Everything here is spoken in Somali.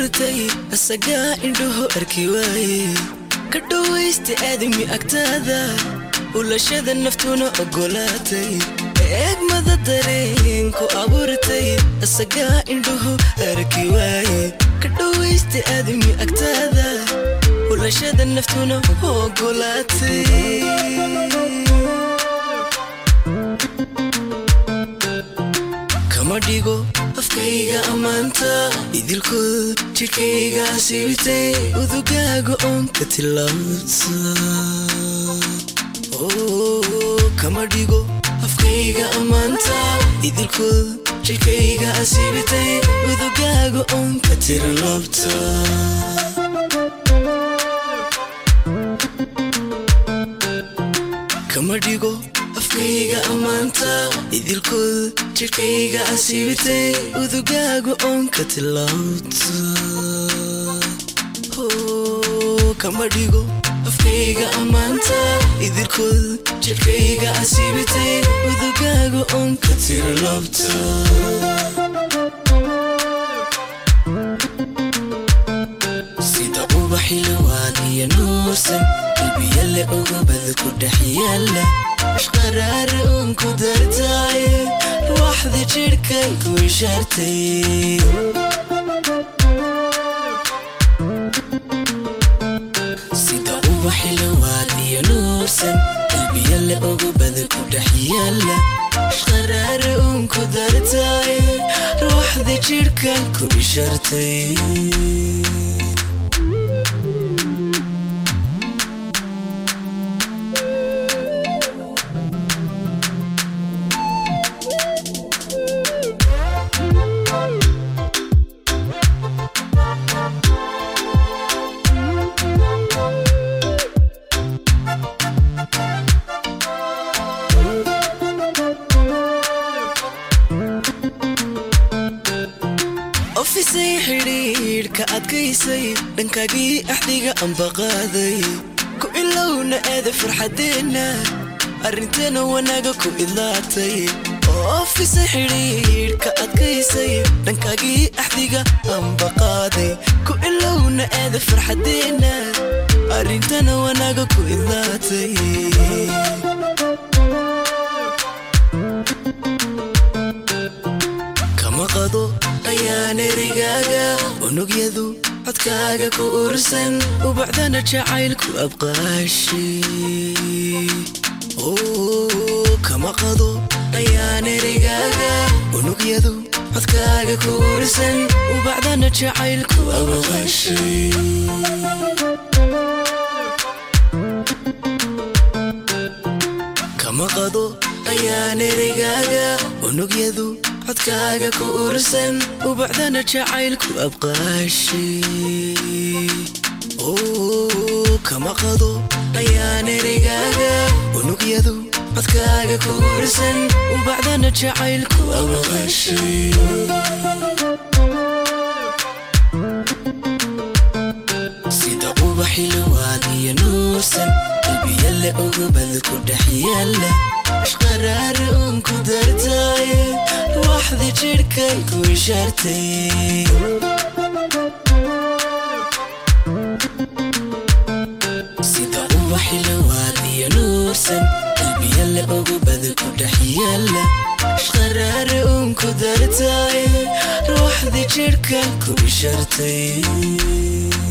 abuurtay asagaa indhuhu arki waaye ka dhowaysta aadami agtaada ulashada naftuna ogolaatay eegmada dareenku abuurtay asagaa indhuhu arki waaye ka dhowaysta aadami agtaada ulashada naftuna ogolaatay kama dhigo afkayga ammaanta idilkood jidhkayga siibtay udugaaga oon ka tilaabta kama dhigo afkayga ammaanta idilkood jidhkayga siibtay udugaaga oon ka tilaabta kama dhigo afkayga ammaanta idilkood jidhkayga asiibitay udugaaga oon ka tilaabta kama dhigo afkayga ammaanta idilkood jidhkayga asiibitay udugaaga oon ka tilaabta sida ubaxilawaad iyo nuursan qalbiyale ogobada ku dhex yaala ishqaraar uun ku dartaaye ruuxda jidhkan ku ishaartay sida ubaxilawaad iyo nuursan qalbiyale ogobada ku dhex yaala ishqaraar uun ku dartaaye ruuxda jidhkan ku ishaartay ofisay xidhiidhka adkaysay dhankaagii axdiga ambaqaaday ku ilowna aada farxadeenna arrinteena wanaaga ku idlaatay ofisay xidhiidhka adkaysay dhankaagii axdiga ambaqaaday ku ilowna aada farxadeenna arrinteena wanaaga ku idlaatay kama qado ayaan erigaaga unugyadu codkaaga ku ursan ubacdana jacaylku abqaashi kama qado ayaan erigaaga unugyadu codkaaga ku ursan ubacdana jacaylku abqaashi kama qado ayaan erigaaga unugyadu codkaaga ku ursan ubacdana jacaylku abqaashi kama qado ayaan erigaaga unugyadu codkaaga ku ursan ubacdana jacaylku abqaashi sida ubaxilawaad iyo nuursan qalbiyale ogobada ku dhex yaala ishqaraar uun ku dartaaye ruuxda jidhkan ku ishaartay sida ubaxilawaad iyo nuursan qalbiyale ogobada ku dhex yaala ishqaraar uun ku dartaaye ruuxda jidhkan ku ishaartay